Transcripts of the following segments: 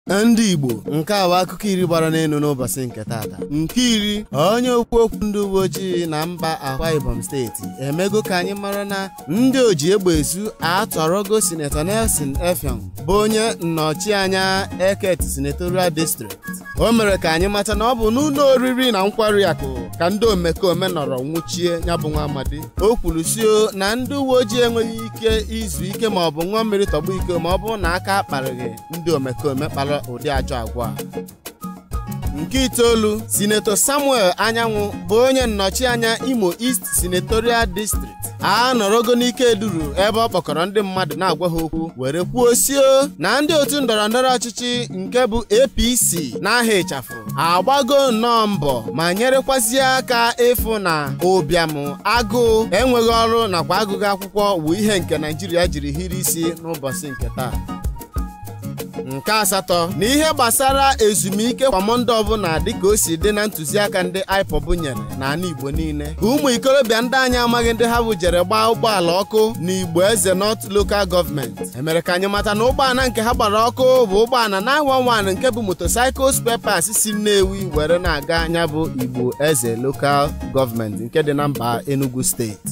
ndị Igbo nke a bụ akụkọ iri gbara n'elu n'ụbọchị nke tata nke iri onye okwu okwu ndị uwe ojii na mba Akwa Ibom steeti emego ka anyị mara na ndị oji egbe ezu atọrọgo sinetọ Nelson Effiong bụ onye nnọchianya Eket senatorial district o mere ka anyị mata na ọ bụ n'ụlọ oriri na nkwari akụ ka ndị omekome nọrọ nwụchie ya bụ nwa amadi o kwuru sio na ndị uwe ojii enweghị ike izu ike ma ọ bụ ṅụọ mmiri tọgbu iko ma ọ bụrụ na aka akparịghị ndị omekome kpara ụdị ajọ agwa nke itoolu sinetọ samuel anyanwụ bụ onye nnọchianya imo east senatorial district a nọrọgo n'ike duru ebe ọ kpọkọrọ ndị mmadụ na-agwa ha okwu were kwuo sio na ndị otu ndọrọndọrọ ọchịchị nke bụ apc n'aha ịchafụ agbago nnọọ mbọ ma nyerekwazie aka ịfụ na ụbịam agụụ enweghị ọrụ nakwa agụgụ akwụkwọ wụ ihe nke naijiria jiri hiri isi n'ụbọchị nke taa nke asatọ na ihe gbasara ezumike kwamọndụ ọbụla dịka o si dị na ntụziaka ndị IPOB nyere n'ala Igbo niile ka ụmụ ikorobịa ndị anyị amaghị ndị ha bụ jere gbaa ụgbọala ọkụ na Igbo Eze North Local Government emere ka anyị mata na ụgbọala nke ha gbara ọkụ bụ ụgbọala na nwan nke bụ motorcycle spare parts si Nnewi were na-aga anya bụ Igbo Eze Local Government nke dị na mba Enugu steeti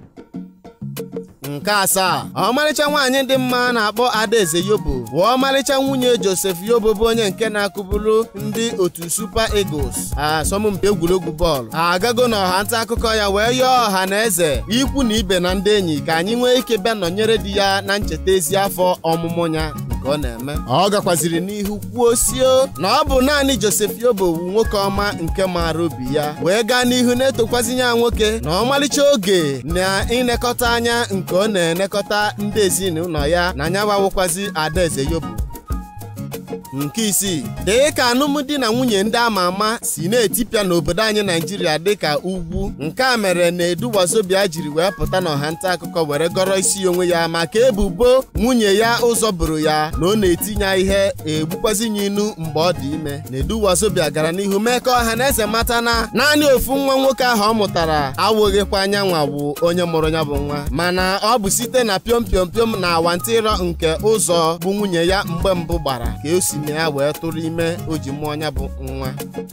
nke asaa ọmarịcha nwaanyị dị mma na-akpọ Adaeze Yobo bụ ọmarịcha nwunye Joseph Yobo bụ onye nke na-akụburu ndị otu Super Eagles asọmpi egwuregwu bọọlụ agago na ọha nta akụkọ ya wee yọọ ọha na eze ikwu na ibe na ndị enyi ka anyị nwee ike bịa nọnyere di ya na ncheta ezi afọ ọmụmụ ya ọ na-eme ọ gakwaziri n'ihu kwuo sio na ọ bụ naanị Joseph Yobo wu nwoke ọma nke maara obi ya wee gaa n'ihu na-etokwazinye ya nwoke na ọmalịcha oge na ịnekọta anya nke ọ na-enekọta ndị ezinụlọ ya na anya gbawụkwazi Adaeze Yobo nke isii dịka alụmdi na nwunye ndị ama ama si na-etipịa n'obodo anyị naijiria dịka ugwu nke a mere na Edu Wazobia jiri wee pụta n'ọha nta akụkọ were gọrọ isi onwe ya maka ebubo nwunye ya ụzọ bụrụ ya na ọ na-etinye ihe egbukwazinye inu mgbe ọ dị ime na Edu Wazobia gara n'ihu mee ka ọha na eze mata na naanị ofu nwa nwoke ahụ ọ mụtara awụghịkwa anyanwa bụ onye mụrụ ya bụ nwa mana ọ bụ site na piom piom piom na awantịrọ nke ụzọ bụ nwunye ya mgbe mbụ gbara ka o si na ya wee tụrụ ime o ji mụọ ya bụ nwa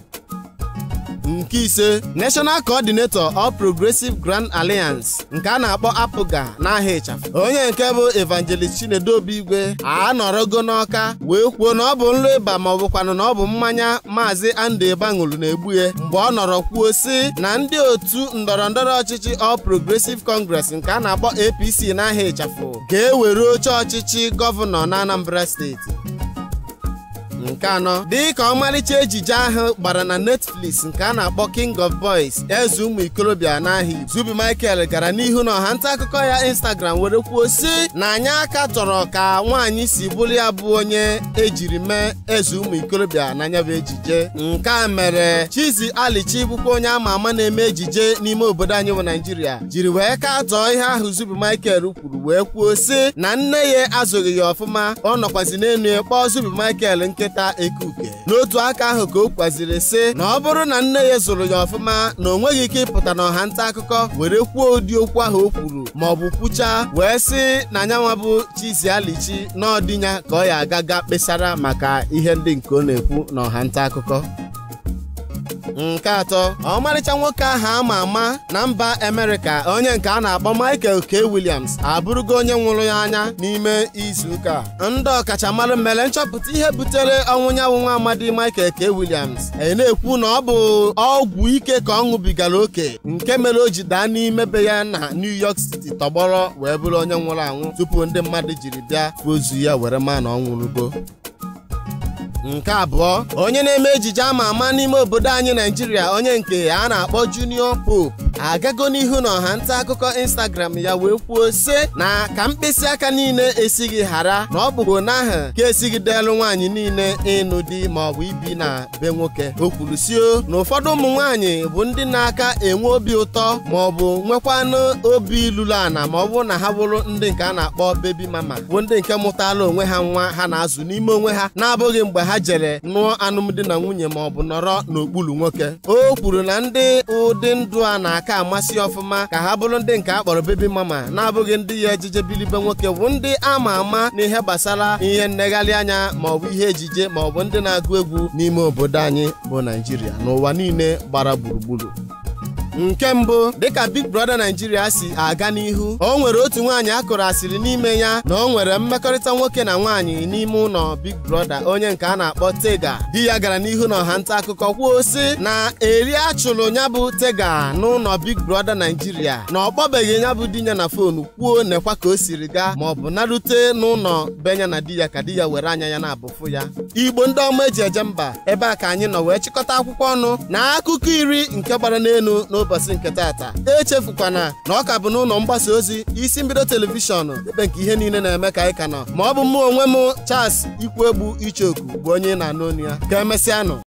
nke ise National Coordinator of Progressive Grand Alliance nke a na-akpọ apụga n'aha ịchafụ onye nke bụ Evangelist Chinedu Obi Igwe anọrọgo n'ọka wee kwuo na ọ bụ nrụ ịba ma ọ bụkwanụ na ọ bụ mmanya maazị Andrew Eba ṅụrụ na-egbu ya mgbe ọ nọrọ kwuo si na ndị otu ndọrọndọrọ ọchịchị All Progressive Congress nke a na-akpọ APC n'aha ịchafụ ga-ewere oche ọchịchị gọvanọ na Anambra steeti nke anọ dịka ọmarịcha ejije ahụ gbara na Netflix nke a na-akpọ King of Boys eze ụmụ ikorobịa n'ahịa Zubi Michael gara n'ihu na ọha nta akụkọ ya Instagram were kwuo si na anyị aka tọrọ ka nwaanyị si bụrụ ya bụ onye ejiri mee eze ụmụ ikorobịa n'anya bụ ejije nke a mere Chizi Alichi bụkwa onye ama ama na-eme ejije n'ime obodo anyị bụ Naijiria jiri wee katọọ ihe ahụ Zubi Michael kwuru wee kwuo si na nne ya azụghị ya ọfụma ọ nọkwazi n'enu ya kpọọ Zubi Michael nkịta ekuke n'otu aka ahụ ka o kwaziri sị na ọ bụrụ na nne ya zụrụ ya ọfụma na o nweghị ike ịpụta n'ọha nta akụkọ were kwuo ụdị okwu ahụ o kwuru ma ọ bụ kwuchaa wee sị na nyanwa bụ Chizi Alichi n'ọdịnya ka ọ ya agaga kpesara maka ihe ndị nke ọ na-ekwu n'ọha nta akụkọ nke atọ ọmarịcha nwoke ahụ ama ama na mba Amerịka onye nke a na-akpọ Michael K. Williams abụrụgo onye nwụrụ ya anya n'ime izuụka ndị ọkachamara mere nchọpụta ihe butere ọnwụ nyanwụ nwa amadi Michael K. Williams e na-ekwu na ọ bụ ọgwụ ike ka ọ ṅụbigara oke nke mere o ji daa n'ime be ya na New York City tọgbọrọ wee bụrụ onye nwụrụ anwụ tupu ndị mmadụ jiri bịa ozu ya were maa na ọ nwụrụgo nke abụọ onye na-eme ejije ama ama n'ime obodo anyị naijiria onye nke a na-akpọ Junior Pope agago n'ihu na ọha nta akụkọ Instagram ya wee kwuo sị na ka mkpịsị aka niile esighị ghara na ọ bụbu n'ahụ ka esighị delu nwaanyị niile ịnụ di ma ọ bụ ibi na be nwoke o kwuru sio na ụfọdụ ụmụ nwaanyị bụ ndị na-aka enwe obi ụtọ ma ọ bụ nwekwanụ obi luru ana ma ọ bụrụ na ha bụrụ ndị nke a na-akpọ bebi mama bụ ndị nke mụtala onwe ha nwa ha na-azụ n'ime onwe ha na-abụghị mgbe ha jere nụọ alụmdi na nwunye ma ọ bụ nọrọ n'okpuru nwoke o kwuru na ndị ụdị ndụ a na-aka aka amasị ọfụma ka ha bụrụ ndị nke a kpọrọ bebi mama na-abụghị ndị ya ejije bilibe nwoke bụ ndị ama ama n'ihe gbasara ihe nnegharị anya maọbụ ihe ejije maọbụ ndị na-agụ egwu n'ime obodo anyị bụ naijiria n'ụwa niile gbara gburugburu nke mbụ dịka Big Brother Nigeria si aga n'ihu o nwere otu nwaanyị akụrụ asịrị n'ime ya na o nwere mmekọrịta nwoke na nwaanyị n'ime ụlọ Big Brother onye nke a na-akpọ Tega di ya gara n'ihu na ọha nta akụkọ kwuo sị na eri achụrụ ya bụ Tega n'ụlọ Big Brother Nigeria na ọ kpọbeghị ya bụ di ya na fonu kwuo nekwa ka o siri gaa ma ọ bụ narute n'ụlọ benya na di ya ka di ya were anya ya na-abụfụ ya Igbo ndị ọma eji eje mba ebe a ka anyị nọ wee chịkọta akwụkwọ ọnụ na akụkọ iri nke gbara n'elu n'ụbọchị nke tata echefukwana na ọ ka bụ n'ụlọ mgbasa ozi isi mbido telivishọn ebe nke ihe niile na-eme ka anyị ka nọ ma ọ bụ mụ onwe m Charles Ikwuegbu Ichoku bụ onye na-anụ onu ya ka emesịanụ